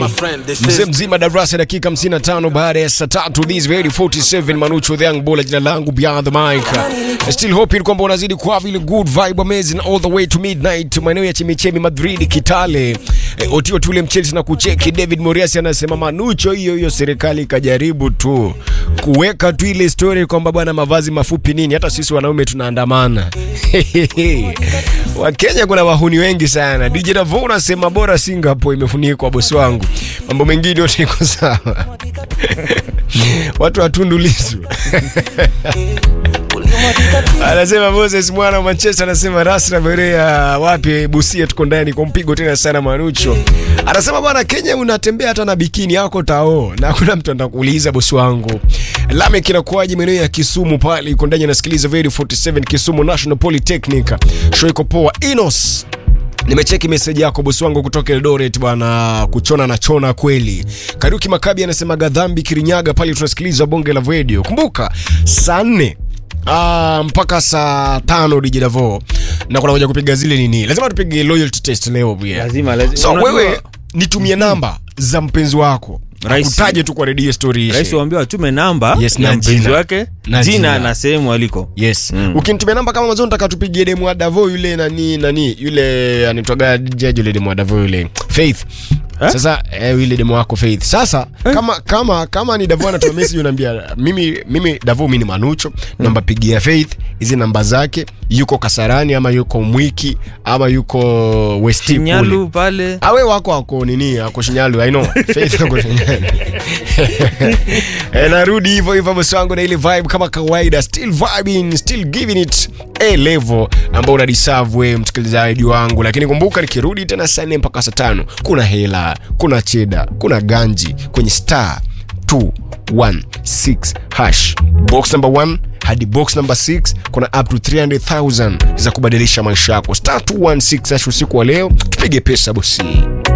mzee mzima darasa dakika 55 baada ya saa tatu this very 47 manucho the young bola jina langu beyond the mic still hoping kwamba unazidi kwa vile good vibe amazing all the way to midnight maeneo ya chemichemi madrid kitale eh, otio tule mchelsea na kucheki david moriasi anasema manucho hiyo hiyo serikali ikajaribu tu kuweka tu ile story kwamba bwana mavazi mafupi nini hata sisi wanaume tunaandamana wakenya kuna wahuni wengi sana dj davo unasema bora singapore imefunikwa bosi wangu mambo mengine yote iko sawa watu watundulizu anasema moses mwana wa manchester anasema rasra berea wapi busia tuko ndani kwa mpigo tena sana manucho anasema bwana kenya unatembea hata na bikini yako tao na hakuna mtu atakuuliza bosi wangu lame kinakuaji maeneo ya kisumu pale iko ndani anasikiliza very 47 kisumu national polytechnic show iko poa inos nimecheki meseji yako bosi wangu kutoka eldoret bwana kuchona na chona kweli karuki makabi anasema gadhambi kirinyaga pale tunasikiliza bonge la radio kumbuka saa nne Ah, mpaka saa tano DJ Davo na kuna kuja kupiga zile nini lazima tupige loyalty test leo pia Lazima, lazima. so Unajua- wewe nitumie namba za mpenzi wako Rais- utaje tu kwa redio story ishe. rais waambiwa atume namba Yes, na ya mpenzi jina. wake Na jina. jina na sehemu aliko yes Mm. ukinitumia namba kama mazo nataka tupigie demu wa davo yule nani nani yule anitwaga jaji yule demu wa davo yule faith Eh? sasa eh, yule demu wako faith sasa kama kama kama ni davo anatuma message unaambia mimi mimi davo mimi ni manucho namba pigia faith hizi namba zake yuko kasarani ama yuko mwiki ama yuko westi kule nyalu pale awe wako ako nini ako shinyalu i know faith ako shinyalu e, narudi hivyo hivyo bosi wangu na ile vibe kama kawaida still vibing still giving it a level ambao una deserve wewe msikilizaji wangu lakini kumbuka nikirudi tena saa nne mpaka saa tano kuna hela kuna cheda kuna ganji kwenye star 216 hash box number 1 hadi box number 6 kuna up to 300000 za kubadilisha maisha yako star 216 hash usiku wa leo tupige pesa bosi